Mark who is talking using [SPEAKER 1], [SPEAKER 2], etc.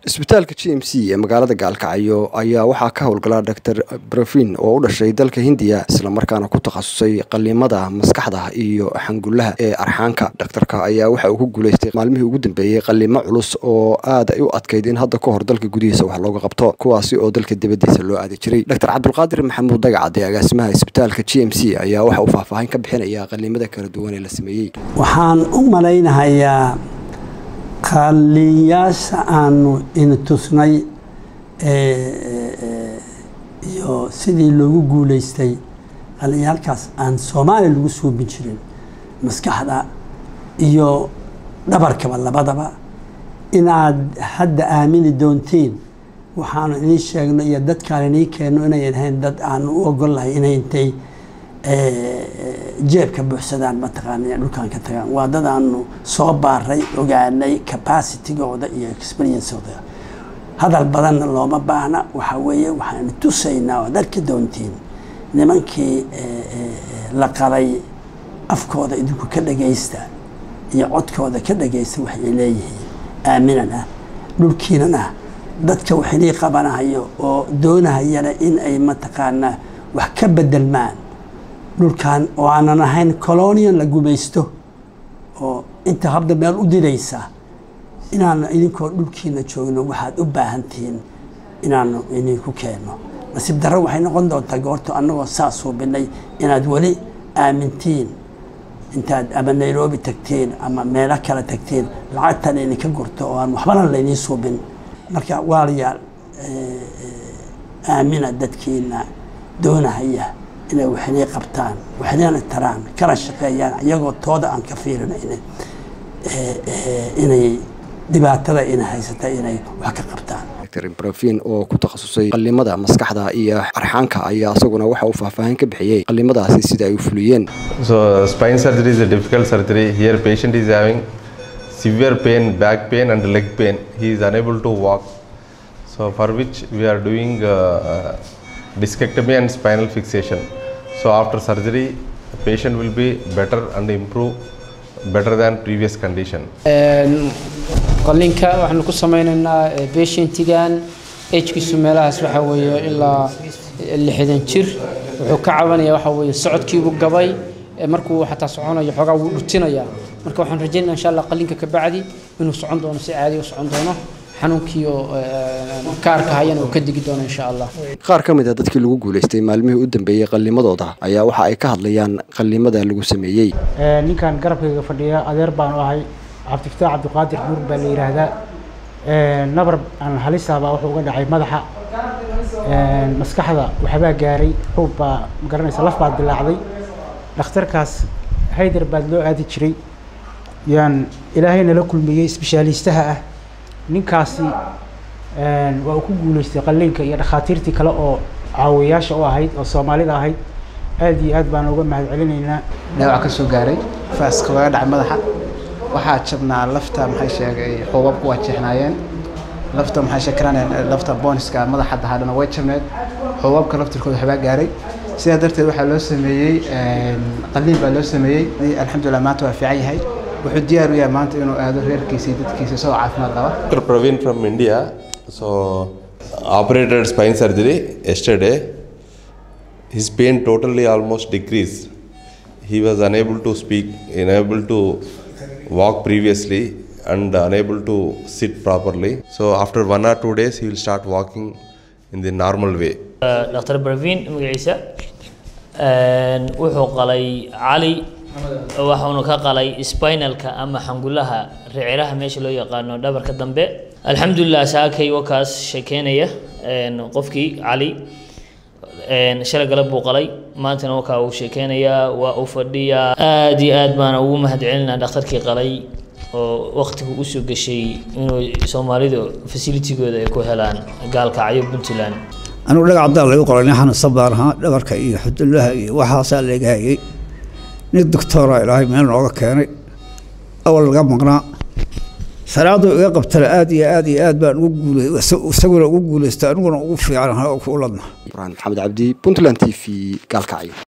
[SPEAKER 1] isbitaalka g m c ee magaalada gaalkacyo ayaa waxaa ka howlgala dor brofin oo u dhashay dalka hindiya islamarkaana ku takhasusay qaliimada maskaxda iyo xangullaha ee arxaanka dhakhtarka ayaa waxa uu ku guuleystay maalmihii ugu dambeeyey qaliimo culus oo aad ay u adkayd in hadda ka hor dalka gudihiisa wax looga qabto kuwaasi oo dalka dibadiisa loo aadi jiray doctor cabdulqaadir maxamuud dagacad ee agaasimaha isbitaalka g m c ayaa waxa uu faahfaahin ka bixinaya qaliimada kala duwan ee la sameeyey
[SPEAKER 2] waxaan u malaynahayaa qaaliyaasha aanu ina tusnay iyo sidii loogu guulaystay qaliyaalkaas aan soomaaliya lagu suubin jirin maskaxda iyo dhabarkaba labadaba inaad hadda aamini doontiin waxaanu inii sheegno iyo dadkaan inii keenno inayan ahayn dad aanu u ogol lahay inay intay jeebka buuxsadaan mataqaana dhulkaan ka tagaan waa dad aanu soo baaray ogaanay capacitigooda iyo experiencooda hadal badanna looma baahna waxaa weeye waxaanu tusaynaa oad arki doontiin nimankii la qalay afkooda idinku ka dhagaysta iyo codkooda ka dhagaysta waxay leeyihiin aaminan ah dhulkiinan ah dadka waxinii qabanahayo oo doonahayana in ay mataqaanaa wax ka bedelmaan dhulkan oo aanan ahayn colonian la gumaysto oo inta habda meel u didaysa inaanu idinkoo dhulkiina joogno waxaad u baahantihiin inaanu idinku keenno nasiib darro waxay noqon doontaa goorto annagoo saa suubinay inaad weli aamintiin intaad ama nairobi tagteen ama meelo kale tagteen lacagtan idinka gurto oo aan waxbana laynii suubin marka waalayaal aamina dadkiina doonahaya inay waxinay qabtaan waxinayna taraan kana shaqeeyaan iyagoo tooda aan ka fiirinayna inay dhibaatada ina haysata inay wax ka qabtaan
[SPEAKER 1] dr brofin oo ku takhasusay qalimada maskaxda iyo arxaanka ayaa isaguna waxa uu faahfaahin ka bixiyey qalimadaasi sida ay u fuliyeen
[SPEAKER 3] so spine surgery is a difficult surgery here patient is having severe pain back pain and leg pain he is unable to walk so for which we are doing uh, discectomy and spinal fixation. So after surgery, the patient will be better and improve better than previous condition.
[SPEAKER 4] qalinka waxaanu ku sameynaynaa patientigan agkiisu meelahaas waxa weeye ilaa lixdan jir wuxuu ka cabanaya waxa weeye socodkiibuu gabay markuu xataa soconayo xoogaa wuu dhutinayaa marka waxaan rajaynaya insha allah qalinka ka bacdi inuu socon doono si caadi u socon doono xanuunkiiyo kaarka hayana uu ka digi doono insha allah
[SPEAKER 1] qaar ka mid a dadkii lagu guulaystay maalmihii u dambeeyey qallimadooda ayaa waxa ay ka hadlayaan qallimada lagu sameeyey
[SPEAKER 5] ninkan garabkayga fadhiya adeer baanu ahay cabdifataax cabdiqaadir nuur baa la yidhaahdaa nabar aan halisaabaa wuxuu uga dhacay madaxa maskaxda waxbaa gaaray xuub baa magaranaysa laf baa dilaacday dhakhtarkaas haydar baad loo aadi jiray yaan ilaahay nala kulmiyey isbishaaliistaha ah ninkaasi waa uu ku guulaystay qalliinka iyo dhakhaatiirtii kale oo caawiyaasha u ahayd oo soomaalida ahayd aad iyo aad baan uga mahad celinaynaa
[SPEAKER 6] dhaawac ka soo gaaray faaska laga dhacay madaxa waxaa jabnaa lafta maxay sheegay xuubabku waa jeexnaayeen lafta maxay sheekanaan lafta booniska madaxa dahadhana way jabneed xuubabka laftirkooda waxbaa gaaray sidaa darteed waxaa loo sameeyey qalliin baa loo sameeyey alxamdulilah maanta waa fiican yahay wuxuu diyaar u yahay maanta inuu aado reerkiisa iyo dadkiisa isagoo caafimaad qaba
[SPEAKER 3] Dr. Praveen from India. So operated spine surgery yesterday. His pain totally almost decreased. He was unable to speak, unable to walk previously, and unable to sit properly. So after one or two days, he will start walking in the normal way.
[SPEAKER 7] dr bravin magaciisa wuxuu qalay cali waxaanu ka qalay spinalka ama xangulaha riciraha meesha loo yaqaano dhabarka dambe alxamdulilah saakay wakaas sheekeynaya qofkii cali shalay galab buu qalay maantana wakaa uu sheekeynayaa waa uu fadhiyaa aad iyo aad baana ugu mahadcelinaa dhakhtarkii qalay oo waqtigu usoo gashay inuu soomaalidu facilitigooda ay ku helaan gaalkacyo puntland
[SPEAKER 8] anugu dhagac cadaan lagu qoray nin xanuunsan baan ahaa dhabarka iyo xudullaha iyo waxaasaa laga hayay nin doctoora ilaahay meel nooga keenay awal laga maqnaa salaadu iga qabtana aad iyo aad iyo aad baan ugu guulay isaguna ugu guulaystay aniguna ugu fiican oo ku ladna
[SPEAKER 1] ibrahim maxamed cabdi puntland t v gaalkacyo